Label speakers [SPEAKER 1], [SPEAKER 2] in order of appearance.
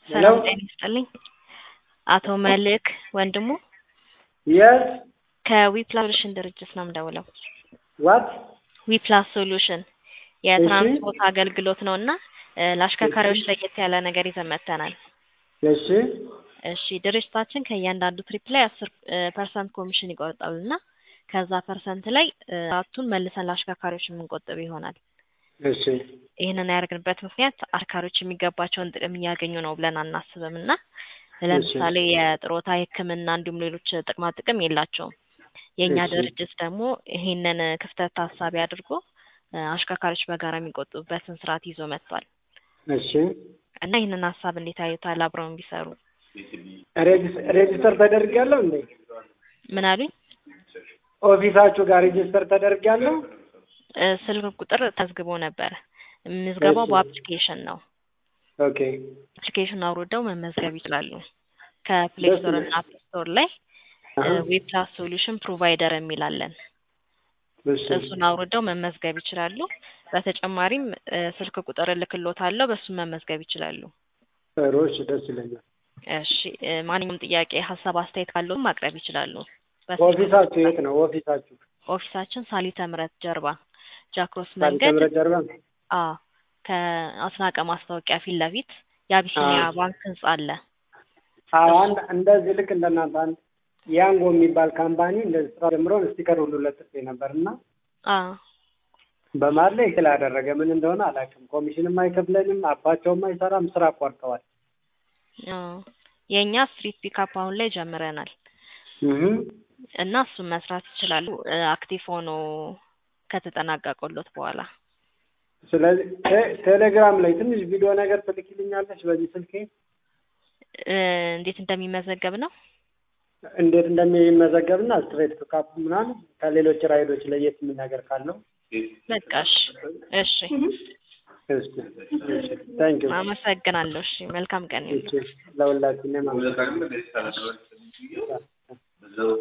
[SPEAKER 1] ሰላም ጤና ይስጥልኝ። አቶ መልክ ወንድሙ
[SPEAKER 2] የስ
[SPEAKER 1] ከዊፕላስ ሶሉሽን ድርጅት ነው የምደውለው።
[SPEAKER 2] ዋት
[SPEAKER 1] ዊፕላስ ሶሉሽን የትራንስፖርት አገልግሎት ነው እና እ ለአሽከርካሪዎች ለየት ያለ ነገር ይዘን መጥተናል።
[SPEAKER 2] እሺ
[SPEAKER 1] እሺ ድርጅታችን ከእያንዳንዱ ትሪፕ ላይ አስር ፐርሰንት ኮሚሽን ይቆርጣል እና ከዛ ፐርሰንት ላይ እ አራቱን መልሰን ለአሽከርካሪዎች የምንቆጥብ ይሆናል።
[SPEAKER 2] እሺ
[SPEAKER 1] ይህንን ያደረግንበት ምክንያት አሽከርካሪዎች የሚገባቸውን ጥቅም እያገኙ ነው ብለን አናስብም እና ለምሳሌ የጥሮታ የሕክምና እንዲሁም ሌሎች ጥቅማ ጥቅም የላቸውም። የእኛ
[SPEAKER 2] እሺ።
[SPEAKER 1] ድርጅት ደግሞ ይሄንን ክፍተት ታሳቢ አድርጎ እ አሽከርካሪዎች በጋራ የሚቆጥቡበትን ስርዓት ይዞ መጥቷል
[SPEAKER 2] እሺ
[SPEAKER 1] እና ይህንን ሀሳብ እንዴት አዩታል? አብረውን ቢሰሩ
[SPEAKER 2] ሬጅስ- ሬጅስተር ተደርጊያለሁ እንዴ?
[SPEAKER 1] ምን አሉኝ?
[SPEAKER 2] ኦፊሳችሁ ጋር ሬጅስተር ተደርጊያለሁ?
[SPEAKER 1] እ ስልክ ቁጥር ተዝግቦ ነበረ። ምዝገባው
[SPEAKER 2] እሺ።
[SPEAKER 1] በአፕሊኬሽን ነው።
[SPEAKER 2] ኦኬ
[SPEAKER 1] አፕሊኬሽን አውርደው መመዝገብ ይችላሉ። ከፕሌይ
[SPEAKER 2] ደስ
[SPEAKER 1] ስቶር
[SPEAKER 2] ይላል።
[SPEAKER 1] እና አፕ ስቶር ላይ
[SPEAKER 2] አሀ፣
[SPEAKER 1] ዌብፕላስ ሶሉሽን ፕሮቫይደር የሚላለን
[SPEAKER 2] እሺ
[SPEAKER 1] እሱን አውርደው መመዝገብ ይችላሉ። በተጨማሪም እ ስልክ ቁጥር እልክልዎታለሁ በሱ መመዝገብ ይችላሉ።
[SPEAKER 2] ጥሩ እሺ፣ ደስ ይለኛል።
[SPEAKER 1] እሺ እ ማንኛውም ጥያቄ፣ ሀሳብ፣ አስተያየት ካለውም ማቅረብ ይችላሉ። በስልክ
[SPEAKER 2] ኦፊሳችሁ የት ነው? ኦፊሳችሁ
[SPEAKER 1] ኦፊሳችን ሳሊተ ምሕረት ጀርባ ጃክሮስ
[SPEAKER 2] ሳሊተ
[SPEAKER 1] መንገድ
[SPEAKER 2] ምሕረት ጀርባ?
[SPEAKER 1] አ ከአስናቀ ማስታወቂያ ፊት ለፊት የአቢሲኒያ
[SPEAKER 2] አዎ።
[SPEAKER 1] ባንክ ህንጻ አለ።
[SPEAKER 2] አዎ፣ አንድ እንደዚህ ልክ እንደናንተ አንድ ያንጎ የሚባል ካምፓኒ እንደዚህ ስራ ጀምሮ ስቲከር ሁሉ ለጥፌ ነበር እና
[SPEAKER 1] አ
[SPEAKER 2] በመሀል ላይ ክል አደረገ። ምን እንደሆነ አላውቅም። ኮሚሽንም አይከፍለንም፣ አባቸውም አይሰራም፣ ስራ አቋርጠዋል።
[SPEAKER 1] አ የእኛ ስትሪት ፒካፕ አሁን ላይ ጀምረናል
[SPEAKER 2] እህ
[SPEAKER 1] እና እሱን መስራት ይችላሉ እ አክቲቭ ሆኖ ከተጠናቀቀሎት በኋላ
[SPEAKER 2] ስለዚህ ቴ- ቴሌግራም ላይ ትንሽ ቪዲዮ ነገር ትልኪልኛለች በዚህ ስልኬ
[SPEAKER 1] እ እንዴት እንደሚመዘገብ ነው።
[SPEAKER 2] እንዴት እንደሚመዘገብና ስትሬት ፒካፕ ምናምን ከሌሎች ራይዶች ለየት የሚል ነገር ካለው
[SPEAKER 1] በቃ እሺ፣ እሺ
[SPEAKER 2] እስኪ ታንክ ዩ
[SPEAKER 1] አመሰግናለሁ። እሺ መልካም ቀን ይሁን።
[SPEAKER 2] ለሁላችንም